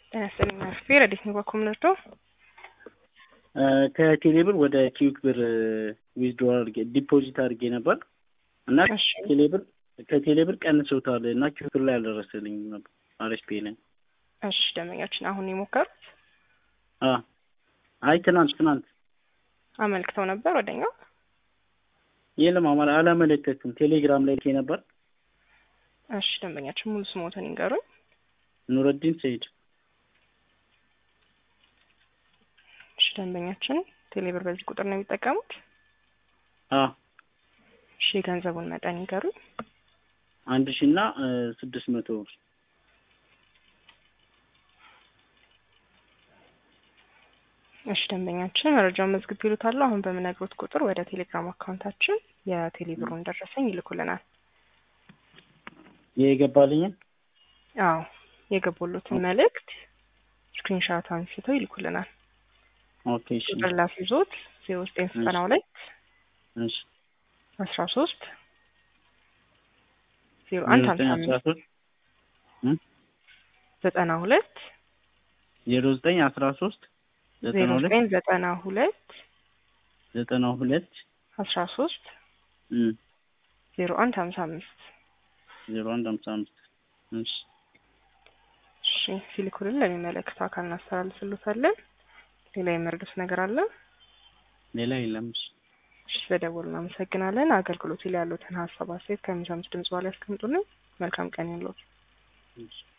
ጤና ይስጥልኝ አስፌ ረዲት ነው በኮምነርዶ ከቴሌብር ወደ ኪዊክ ብር ዊዝድሮ አድርጌ ዲፖዚት አድርጌ ነበር እና እሺ ቴሌብር ከቴሌብር ቀንሰውታል እና ኪዊክ ብር ላይ አልደረሰልኝም ነበር አሪፍ ፔ ላይ እሺ ደንበኛችን አሁን የሞከሩት አ አይ ትናንት ትናንት አመልክተው ነበር ወደኛው የለም አማላ አላመለከትኩም ቴሌግራም ላይ ልኬ ነበር እሺ ደንበኛችን ሙሉ ስሞትን ይንገሩኝ ኑረዲን ሰይድ እሺ ደንበኛችን ቴሌብር በዚህ ቁጥር ነው የሚጠቀሙት አ እሺ የገንዘቡን መጠን ይንገሩኝ አንድ ሺ እና ስድስት መቶ ብር እሺ ደንበኛችን መረጃውን መዝግብ ይሉታሉ አሁን በምነግሮት ቁጥር ወደ ቴሌግራም አካውንታችን የቴሌብሩን ደረሰኝ ይልኩልናል የገባልኝን አዎ የገቡሉትን መልእክት ስክሪንሻት አንስተው ይልኩልናል ኦኬ እሺ ቁጥር ላስይዞት ዜሮ ዘጠኝ ዘጠና ሁለት እሺ አስራ ሶስት ዜሮ አንድ ሀምሳ አስራ አምስት ሶስት ዘጠና ሁለት ዜሮ ዘጠኝ አስራ ሶስት ዘጠና ዜሮ ሁለት ዘጠኝ ዘጠና ሁለት ዘጠና ሁለት አስራ ሶስት እም ዜሮ አንድ ሀምሳ አምስት ዜሮ አንድ ሀምሳ አምስት እሺ እሺ ሲልኩልን ለሚመለከተው አካል እናስተላልፍሎታለን ሌላ የመረዱት ነገር አለ ሌላ የለም እሺ እሺ ስለደወሉ እናመሰግናለን አገልግሎቱ ላይ ያሉትን ሀሳብ አስተያየት ከሚሰሙት ድምጽ በኋላ ያስቀምጡልን መልካም ቀን ይሁንልዎት እሺ